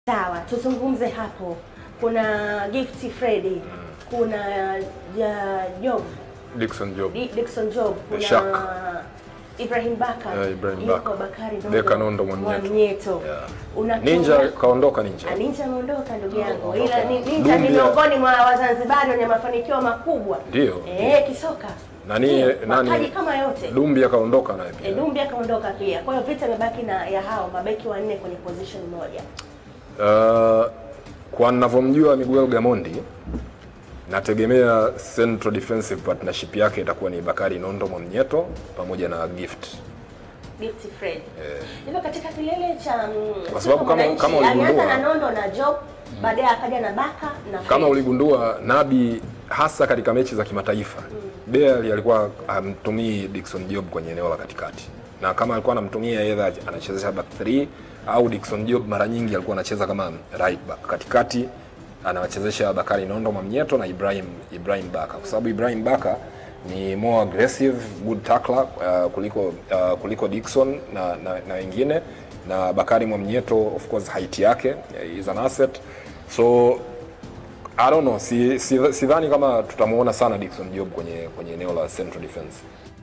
Sawa, tuzungumze hapo. Kuna Gift Freddy, kuna ja, Job, Dickson Job. Di- Dickson Job, kuna Shak. Ibrahim Baka, Eh, Ibrahim yuko Baka. Bakari Deka Nondo Mwamnyeto. Mwamnyeto. Yeah. Unatumia- Ninja kaondoka Ninja. Ah, Ninja ameondoka ndugu yangu, Ameondoka. ila ni- Ninja ni Dumbia. miongoni mwa Wazanzibari wenye mafanikio makubwa Ndio. eh, kisoka Nani Ndio, nani? mataji kama yote Dumbi akaondoka naye pia. E, Dumbi akaondoka pia. Kwa hiyo vita imebaki na ya hao mabeki wanne kwenye position moja. Uh, kwa ninavyomjua Miguel Gamondi nategemea central defensive partnership yake itakuwa ni Bakari Nondo Mwamnyeto pamoja na Gift. Gift Fred. Hivyo katika kilele cha mm, Kwa sababu kama- Mwananchi, kama alianza uligundua- na Nondo na Job, baadaye akaja na Baka na Kama Fred. uligundua Nabi hasa katika mechi za kimataifa Bale alikuwa hamtumii Dickson Job kwenye eneo la katikati, na kama alikuwa anamtumia either anachezesha back 3 au Dickson Job mara nyingi alikuwa anacheza kama right back katikati, anawachezesha Bakari Nondo Mwamnyeto na Ibrahim Ibrahim Baka, kwa sababu Ibrahim Baka ni more aggressive good tackler uh, kuliko uh, kuliko Dickson na, na, na wengine na Bakari Mwamnyeto of course height yake uh, is an asset so I don't know, si, si, sidhani kama tutamuona sana Dickson Job kwenye kwenye eneo la central defense.